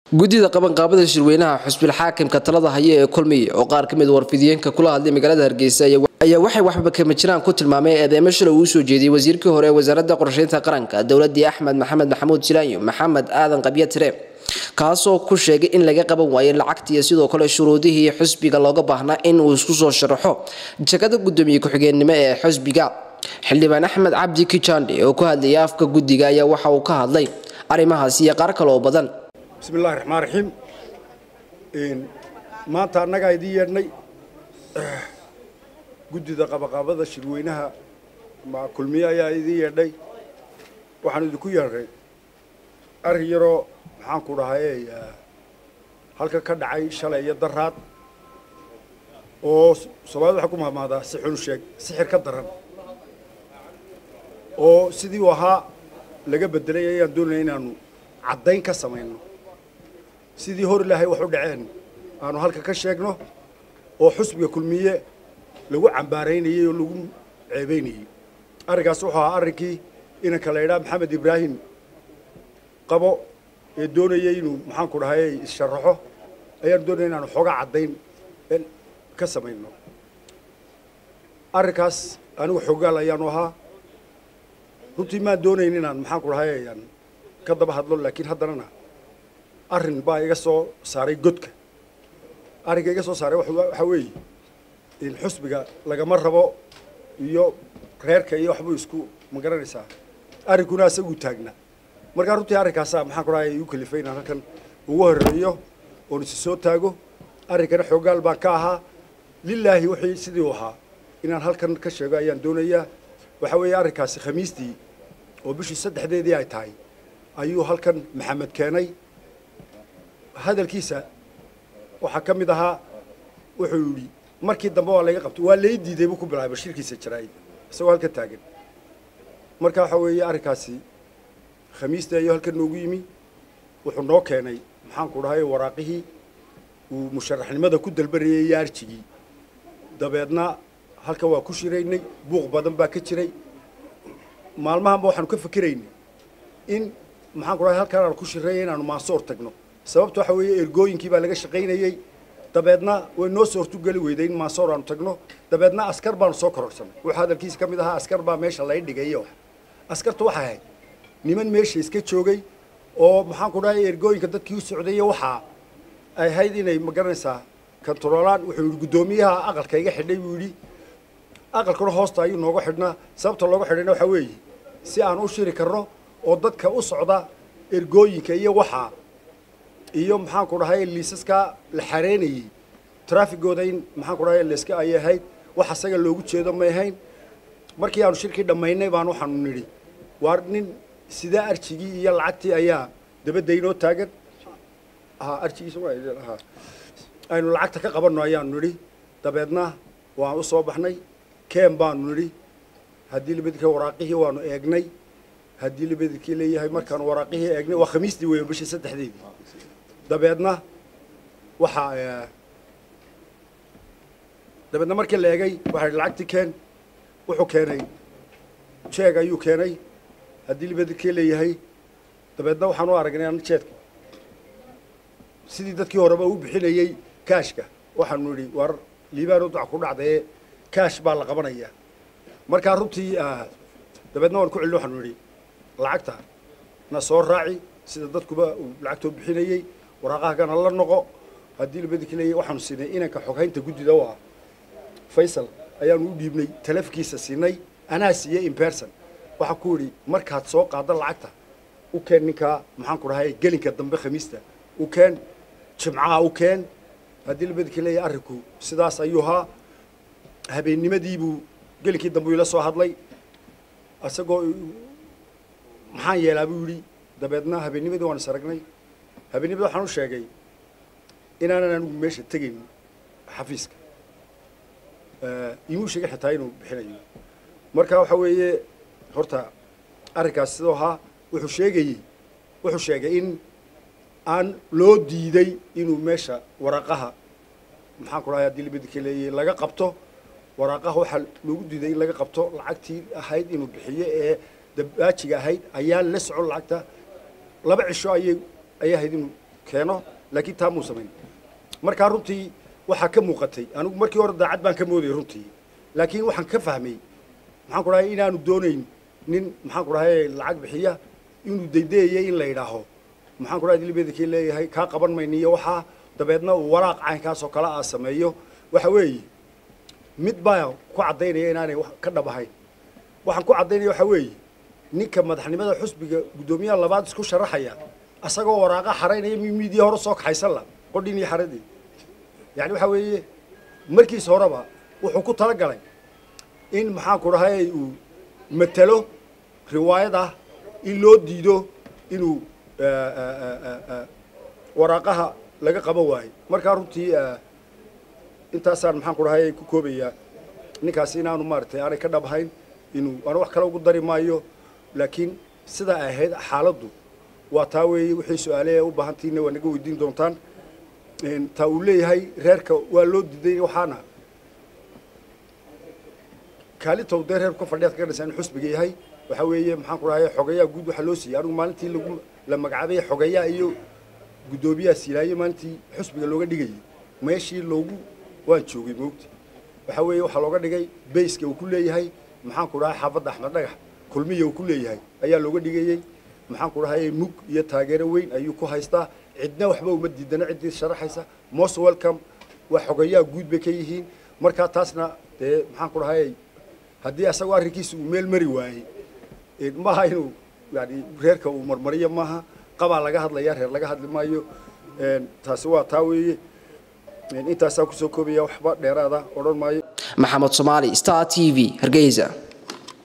guddida qabanqaabada shirweynaha xusbil xaakimka talada haya ee kulmiye oo qaar ka mid warfidiyeenka kula hadlay magaalada hargeysa ayaa waxay waxba kama jiraan ku tilmaamay eedeemo shalay uu soo jeediyey wasiirkii hore ee wasaaradda qorsheynta qaranka dowladii axmed maxamed maxamuud silaanyo maxamed aadan qabya tire kaasoo ku sheegay in laga qaban waayay lacagta iyo sidoo kale shuruudihii xusbiga looga baahnaa in uu isku soo sharaxo jagada guddoomiye ku-xigeenimo ee xusbiga xildhibaan axmed cabdi kijande oo ku hadlayay afka guddiga ayaa waxa uu ka hadlay arrimahaasi iyo qaar kale oo badan bismi illahi raxmaan raxiim maanta annagaa idiin yeedhnay guddida qabaqaabada shirweynaha kulmiye ayaa idiin yeedhay waxaan idinku yeedhay arrin yaroo maxaan ku dhahay halka ka dhacay shalay iyo daraad oo soomaalida waxay ku mahmaadaa si xun sheeg sixir ka daran oo sidii uu ahaa laga bedelay ayaan doonaya inaanu caddayn ka samayno sidii hor ilaahay wax u dhaceen aanu halka ka sheegno oo xusbiga kulmiye lagu cambaaraynayey oo lagu ceebaynayey arrinkaas wuxuu ahaa arrinkii inanka la idhaha maxamed ibraahim qabo ee doonayay inuu maxaan ku dhahay issharaxo ayaan doonaya inaanu xoogaa caddayn ka samayno arrinkaas anigu xoogaal ayaanu ahaa runtii maan doonayn inaan maxaan ku dhahay aan ka daba hadlo laakiin haddanana arrin baa iga soo saaray godka arrinka iga soo saaray waxaa weeye in xusbiga lagama rabo iyo reerka iyo waxbuu isku ma garanaysaa arrinkuna asaguu taagnaa markaa runtii arrinkaasaa maxaan ku dhahay igu kalifay inaan halkan ugu horeeyo oon isi soo taago arrinkana xoogaal baan ka ahaa lilaahi wixii sidii u ahaa inaan halkan ka sheego ayaan doonayaa waxaa weeye arrinkaasi khamiistii oo bishii saddexdeedii ay tahay ayuu halkan maxamed keenay hadalkiisa waxaa ka mid ahaa wuxuu yidhi markii dambe waa laga qabtay waa lay diiday buu ku bilaabay bashirkiisa jaraa'id isagoo halka taagan marka waxaa weeye arrinkaasi khamiistii ayuu halkan noogu yimi wuxuu noo keenay maxaan ku dhahay waraaqihii uu musharaxnimada ku dalbarayay iyo arjigii dabeedna halkan waa ku shiraynay buuq badan baa ka jiray maalmahanba waxaanu ka fikiraynay in maxaan ku dhahay halkaan aanu ku shiraya inaanu maansoor tagno sababta waxa weeye ergooyinkii baa laga shaqaynayey dabeedna way noo soortugeli weyday in maansoor aanu tagno dabeedna askar baanu soo kororsanay wuxuu hadalkiisa ka mid ahaa askar baa meesha lay dhigay wax askarta waxay ahayd niman meesha iska joogay oo maxaan ku dhahay ergooyinka dadkii u socdaya waxaa ay ahayd inay ma garanaysaa kantaroolaan wuxuu yidhi guddoomiyaha aqalka iga xidhay buu yidhi aqalkuna hoosta ayuu nooga xidhnaa sababta looga xidhayna waxaa weeye si aan u shiri karno oo dadka u socda ergooyinka iyo waxaa iyo maxaan ku dhahay liisaskaa la xareynayey traafigooda in maxaan ku dhahay layska ay ahayd wax asaga loogu jeedo may ahayn markii aanu shirkii dhammaynay baan waxaanu nidhi waa nin sidaa arjigii iyo lacagtii ayaa dabadda inoo taagan arjigiisa aynu lacagta ka qabanno ayaanu nidhi dabeedna waan u soo baxnay ken baanu nidhi haddii labadika waraaqihii waanu eegnay haddii labadikii leeyahay markaanu waraaqihii eegnay waa khamiistii weya bishii saddexdeedii dabeedna waxaa dabeedna markii la eegay waxaa lacagtii keen wuxuu keenay jeeg ayuu keenay haddii labadikii leeyahay dabeedna waxaan u aragnay an jeedka sidii dadkii horeba u bixinayey kaashka waxaanu nidhi war liibaan udac ku dhacdaye kaash baa la qabanayaa markaa runtii dabeedna waan ku celin waxaanu nidhi lacagta na soo raaci sida dadkuba uu lacagtoo bixinayey waraaqahagana la noqo haddii labadiki leeyahy waxaanu siinay inanka xoghaynta guddida u ah faysal ayaanu u dhiibnay talafkiisa siinay anaa siiyey imberson waxaa ku yidhi markaad soo qaadda lacagta u keen ninkaa maxaan ku dhahay gelinka dambe khamiista u keen jimcaha u keen haddii labadiki leeyahay arrinku sidaas ayuu ahaa habeennimadiibuu gelinkii dambe ila soo hadlay isagoo maxaan yeelaa buu yidhi dabeedna habeennimadii waan is aragnay habeennimada waxaan u sheegay inaanan anigu meesha tegayn xafiiska imuu sheegay xitaa inuu bixinayo marka waxa weeye horta arrinkaas sidoo ahaa wuxuu sheegayey wuxuu sheegay in aan loo diiday inuu meesha waraaqaha maxaan ku dhahay haddii labadika leeyahay laga qabto waraaqaha waxaa loogu diiday in laga qabto lacagtii ahayd inuu bixiyo ee dabaajiga ahayd ayaa la socon lacagta laba cisho ayay ayay ahayd inuu keeno laakiin taa muu samayn markaa runtii waxaa ka muuqatay anigu markii hore daacad baan ka moodayay runtii laakiin waxaan ka fahmay maxaan ku dhahay inaanu doonayn nin maxaan ku dhahay lacag bixiya inuu daydayayo in la yidhaaho maxaan ku dhahay dilbeedakii leeyahay kaa qaban mayna iyo waxaa dabeedna uu waraaq caynkaas oo kale aa sameeyo waxa weeye mid baa ku caddaynaya inaanay ka dhab ahayn waxaan ku caddaynaya waxa weeye ninka madaxnimada xusbiga guddoomiyaha labaad isku sharaxaya asagoo waraaqa xaraynaya miidiya hore soo kaxaysan la qodhin iyo xaradii yani waxa weeye markiis horeba wuxuu ku talagalay in maxaan ku dhahay uu matalo riwaayad ah in loo diido inuu waraaqaha laga qaban waayo markaa runtii intaasaan maxaan ku dhahay ku koobayaa ninkaasi inaanu maaragtay aanay ka dhabahayn inuu aanu wax kale ugu dari maayo laakiin sidaa ay ahayd xaaladdu waa taa weeye wixii su-aale u baahantiina waa naga weydiin doontaan taa uu leeyahay reerka waa loo diiday waxaana kaalintow dee reerku ka fadhiyaad ka dhasa in xusbiga yahay waxa weeye maxaan ku dhahay xogayaa guud waxaa loo siiyey anigu maalintii lagu la magacaabay xogayaa iyo guddoomiyaha siilaayo maalintii xusbiga looga dhigayay meeshii loogu waan joogay moogti waxa weeye waxaa looga dhigay bayska uu ku leeyahay maxaan ku dhahay xaafadda axmed dhagax kulmiya uu ku leeyahay ayaa looga dhigayey maxaan ku dhahay mug iyo taageero weyn ayuu ku haystaa cidna waxba uma diidana ciddii sharaxaysa most welcome waa xogayaa guud bay ka yihiin markaa taasna dee maxaan ku dhahay haddii asagoo arrinkiisa uu meel mari waayey maaha inuu yani reerka uu marmariyo maaha qabaa laga hadlaya reer laga hadli maayo taasi waa taa weeye intaasaan kusoo koobaya waxba dheeraada odhan maayo maxamed soomaali star t v hargeysa